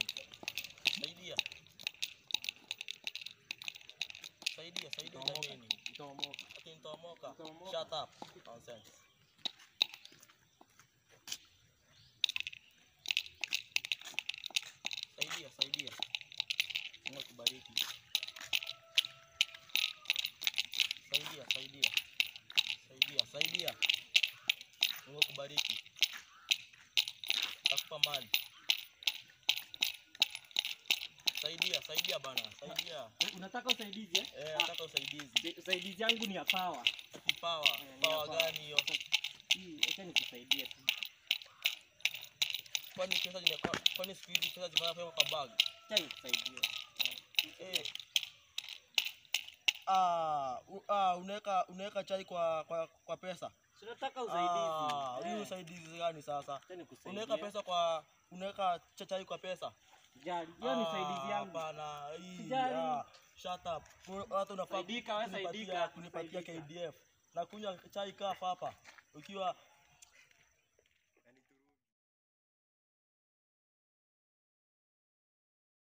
Saidia. Saidia, saidia Nitaomoka. jameni. Nitaomoka. Ati nitaomoka. Nitaomoka. Shut up. Nonsense. Saidia, saidia. Mungu akubariki. Saidia, saidia. Saidia, saidia. Mungu akubariki. Takupa mali. Saidia, saidia bana. Saidia. Eh, Unataka usaidizi eh? Eh, Ah, nataka usaidizi. usaidizi yangu ni ya power. Kipawa. Eh, ni Pawa hapa. gani hiyo? Hii acha nikusaidie tu. Kwani pesa zimekuwa kwani siku hizi pesa zimewekwa kwa bag? Acha nikusaidie. Eh. Ah, u- ah, unaweka unaweka chai kwa kwa, kwa pesa. Si unataka Ah, usaidizi. hii Eh, usaidizi gani sasa? acha nikusaidie. Unaweka pesa kwa unaweka cha- chai kwa pesa? Jali, hiyo ni usaidizi yangu. Hapana, hii. Sijali. ah, Shut up. Kwa- Watu unafaa Saidika, we kunipatia saidika, kunipatia saidika. KDF. Na kunywa chai kafu hapa. Ukiwa